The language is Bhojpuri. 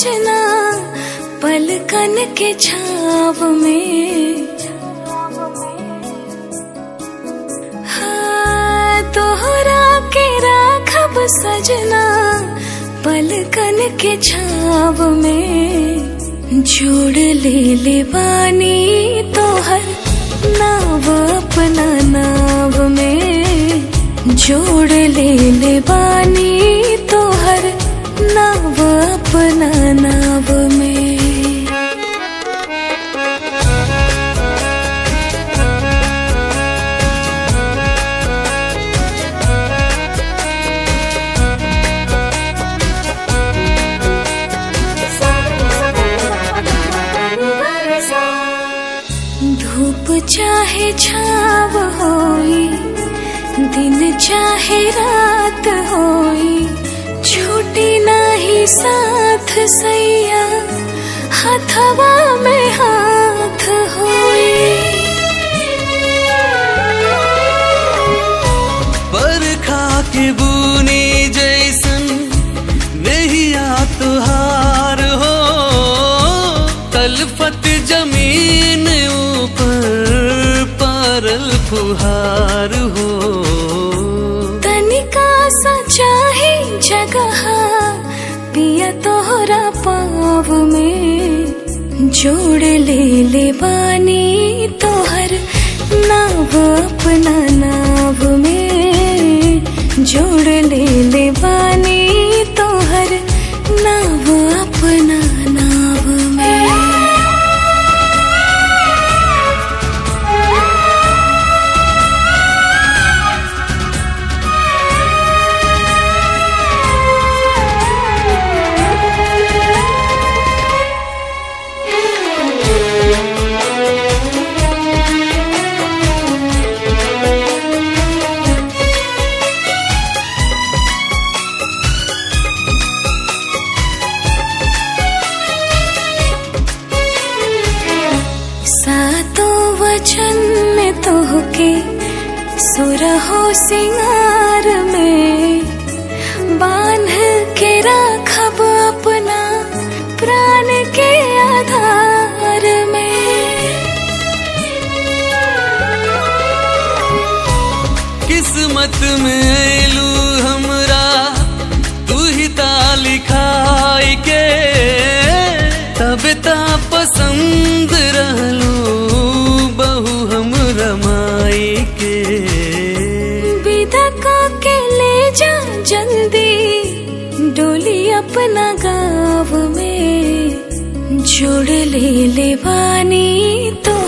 सजना पलकन के छाव में हाँ, तोहरा के राखब सजना पलकन के छाव में जोड़ ले ले बानी तोहर नाव अपना नाव में जोड़ ले ले बानी तोहर नाव अपना नाव में धूप चाहे छाव होई दिन चाहे रात होई छूटी नाही साथ सैया हथवा में हाथ होई बरखा के बूनी जैसन नहिया तुहार हो तलफत जमीन ऊपर पारल फुहार हो तनिका सा चाहे जगह पिया तोहरा पाव में जोड़ ले ले बानी तोहर नाव अपना नाव में जोड़ ले ले बानी तोहर नाव अपना नाव में सातों वचन में तोहके सुरहो सिंगार में बांध के राखब अपना प्राण के आधार में किस्मत में ऐलू हमरा तू ही ता लिखाई के तब ता पसंद रहलू बहु हम रमाई के विदा का के ले जा जल्दी डोली अपना गाँव में जोड़ ले ले बानी तो